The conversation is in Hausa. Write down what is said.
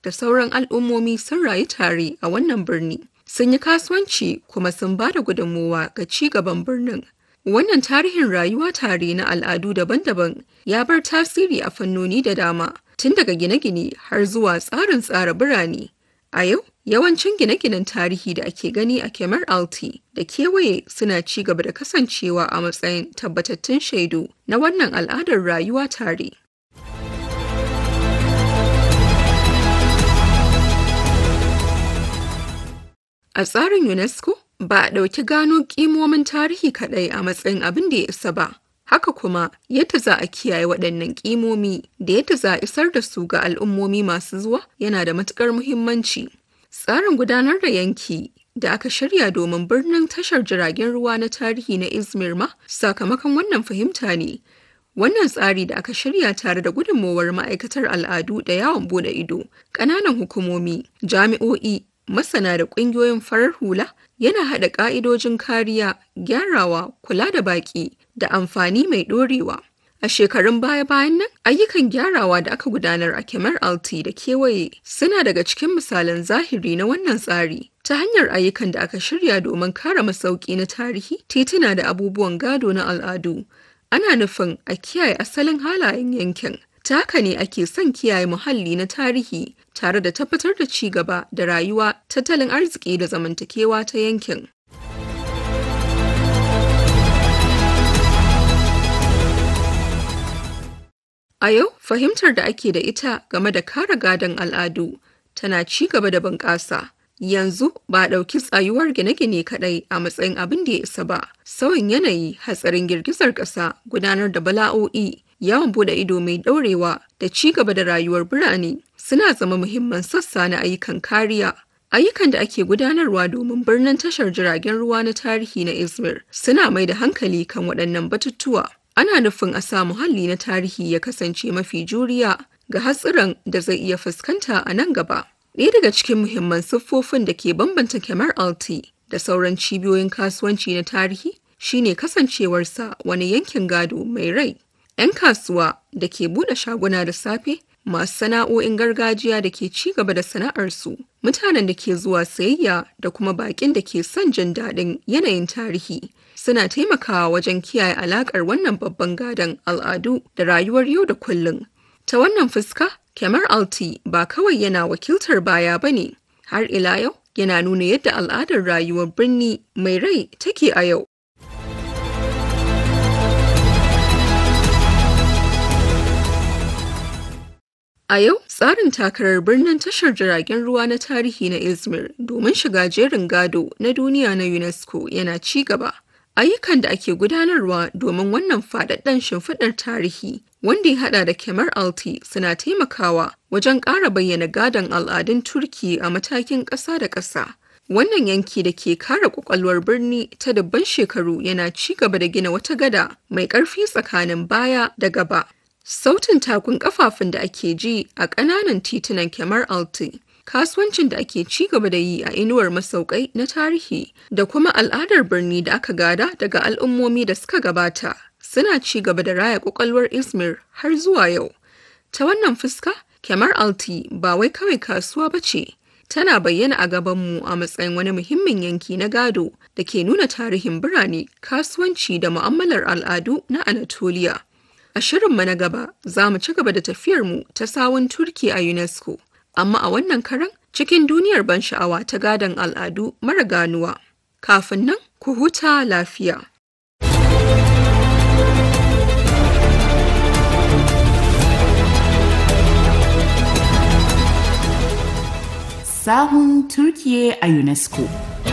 da sauran al'ummomi sun rayu tare a wannan birni. Sun yi kasuwanci kuma sun ba da gudunmowa ga ci gaban birnin. Wannan tarihin rayuwa tare na al'adu daban-daban ya bar tasiri a fannoni da dama, tun daga gine-gine har zuwa tsarin tsara birane. A yau, yawancin gine-ginen tarihi da ake gani a Kemar Alti da kewaye suna ci gaba da kasancewa a matsayin tabbatattun shaidu na wannan al'adar rayuwa tare. A tsarin UNESCO, ba a ɗauki gano ƙimomin tarihi kaɗai a matsayin abin da ya isa ba. Haka kuma yadda za a kiyaye waɗannan ƙimomi da yadda za a isar da su ga al'ummomi masu zuwa yana da matuƙar muhimmanci. Tsarin gudanar da yanki da aka shirya domin birnin tashar jiragen ruwa na tarihi na Izmir ma sakamakon wannan fahimta ne. Wannan tsari da aka shirya tare da gudunmowar ma'aikatar al'adu da yawon bude ido, ƙananan hukumomi, jami'o'i, masana da ƙungiyoyin farar hula yana haɗa ƙa'idojin kariya, gyarawa, kula da baƙi da amfani mai ɗorewa. A shekarun baya-bayan nan, ayyukan gyarawa da aka gudanar a Kemar Alti da kewaye suna daga cikin misalan zahiri na wannan tsari. Ta hanyar ayyukan da aka shirya domin kare masauki na tarihi, tituna da abubuwan gado na al'adu. Ana nufin a kiyaye asalin halayen yankin. Ta haka ne ake son kiyaye muhalli na tarihi tare da tabbatar da ci gaba da rayuwa, tattalin arziki da zamantakewa ta yankin. A yau, fahimtar da ake da ita game da kare gadon al'adu tana ci gaba da bunƙasa. Yanzu ba a ɗauki tsayuwar gine-gine kaɗai a matsayin abin da ya isa ba. Sauyin yanayi, hatsarin girgizar ƙasa, gudanar da bala'o'i, yawon bude ido mai ɗaurewa da ci gaba da rayuwar birane suna zama muhimman sassa na ayyukan kariya. Ayyukan da ake gudanarwa domin birnin tashar jiragen ruwa na tarihi na Izmir suna mai da hankali kan waɗannan batutuwa. Ana nufin a sa muhalli na tarihi ya kasance mafi juriya ga hatsuran da zai iya fuskanta a nan gaba. Ɗaya daga cikin muhimman siffofin da ke bambanta Kemar Alti da sauran cibiyoyin kasuwanci na tarihi shine kasancewarsa wani yankin gado mai rai. 'Yan kasuwa da ke buɗe shaguna da safe, masu sana'o'in gargajiya da ke ci gaba da sana'arsu, mutanen da ke zuwa sayayya da kuma baƙin da ke son jin daɗin yanayin tarihi. Suna taimakawa wajen kiyaye alaƙar wannan babban gadon al'adu da rayuwar yau da kullum. Ta wannan fuska, Kemar Alti ba kawai yana wakiltar baya ba ne, har ila yau yana nuna yadda al'adar rayuwar birni mai rai take a yau. A yau, tsarin takarar birnin tashar jiragen ruwa na tarihi na Izmir domin shiga jerin gado na duniya na UNESCO yana ci gaba. Ayyukan da ake gudanarwa domin wannan faɗaɗɗen shimfiɗar tarihi wanda ya haɗa da Kemar Alti suna taimakawa wajen ƙara bayyana gadon al'adun Turki a matakin ƙasa da ƙasa. Wannan yanki da ke kare ƙwaƙwalwar birni ta dubban shekaru yana ci gaba da gina wata gada mai ƙarfi tsakanin baya da gaba. Sautin takun kafafun da ake ji a ƙananan titunan Kemar Alti, kasuwancin da ake ci gaba da yi a inuwar masaukai na tarihi da kuma al'adar birni da aka gada daga al'ummomi da suka gabata suna ci gaba da raya ƙwaƙwalwar Izmir har zuwa yau. Ta wannan fuska, Kemar Alti ba wai kawai kasuwa ba ce, tana bayyana a gabanmu a matsayin wani muhimmin yanki na gado da ke nuna tarihin birane, kasuwanci da mu'amalar al'adu na Anatolia. A shirinmu na gaba za mu ci gaba da tafiyarmu ta sawun Turki a UNESCO, amma a wannan karan cikin duniyar ban sha'awa ta gadon al'adu mara ganuwa. Kafin nan, ku huta lafiya. Sahun Turkiye a UNESCO.